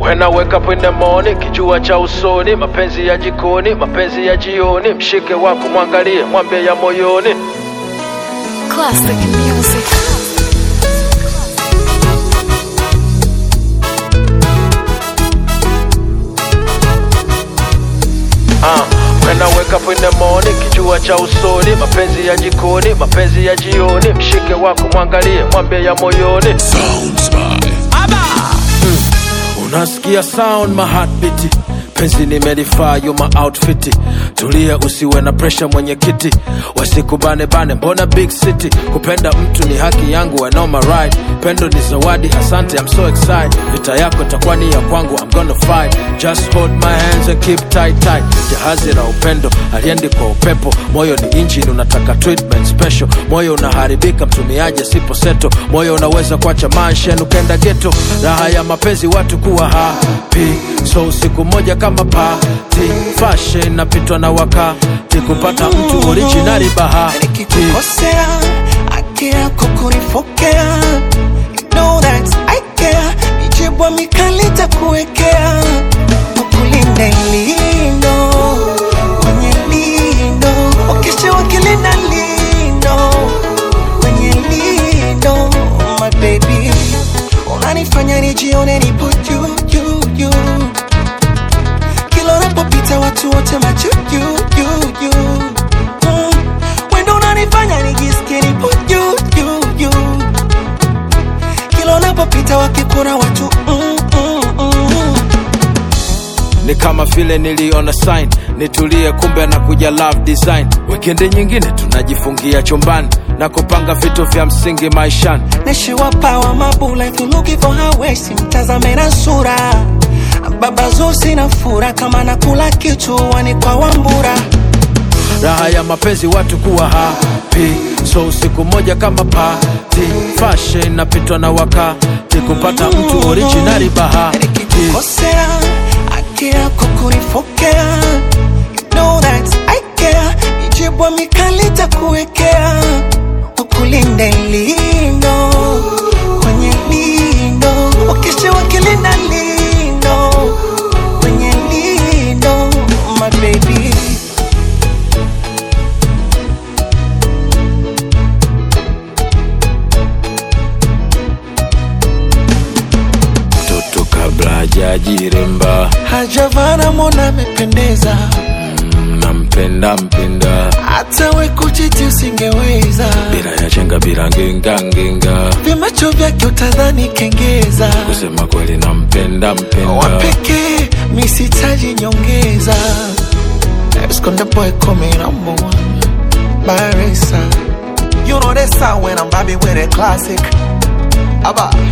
When I wake up in the morning, kijua cha usoni, mapenzi ya jikoni, mapenzi ya jioni, mshike wako mwangalie, mwambie ya moyoni. Classic music. Uh, when I wake up in the morning, kijua cha usoni, mapenzi ya jikoni, mapenzi ya jioni, mshike wako mwangalie, mwambie ya moyoni. Sounds by Unasikia sound my heartbeat penzi nimelifaa you my outfit tulia usiwe na pressure mwenyekiti wasikubane bane mbona big city kupenda mtu ni haki yangu I know my right pendo ni zawadi asante I'm so excited vita yako takuwa ni ya kwangu I'm gonna fight just hold my hands and keep tight tight jahazi la upendo aliendi kwa upepo moyo ni engine unataka treatment special moyo unaharibika mtumiaje sipo seto moyo unaweza kuacha manshen ukenda geto raha ya mapenzi watu kuwa happy so siku moja kama pati fashion napitwa na wakati kupata mtu originali bahati nikikukosea akea kukurifokea You know that I care mijibwa mikali takuwekea ukulinde lindo kwenye lindo ukishiwa kilinda lindo kwenye lindo my baby unanifanya nijione nipo juu juu juu kila unapopita watu wote macho juu juu juu mm. wendo unanifanya nijisikie nipo juu juu juu kila unapopita wakikuna watu mm, mm, mm. ni kama vile niliona sign nitulie kumbe na kuja love design wikendi nyingine tunajifungia chumbani na kupanga vitu vya msingi maishani neshiwapawa mabula if you looking for her waist mtazame na sura baba zusi na fura kama nakula kichuani kwa wambura raha ya mapenzi watu kuwa happy so siku moja kama pati fashion napitwa na wakati kupata mtu originali bahati nikikukosea akea kukurifokea You know that I care mijibwa mikali takuwekea ukulinde lindo kwenye lindo ukishiwa kilinda lindo kwenye lindo my baby toto kabla hajajiremba hajavana mona amependeza nampenda mpenda hata we kuchiti usingeweza bila ya chenga bila ngenga ngenga vimacho vyake utadhani kengeza kusema kweli nampenda mpenda wapekee misitaji nyongeza Esconde boy coming number one Barisa You know that sound when I'm vibing with a classic Abba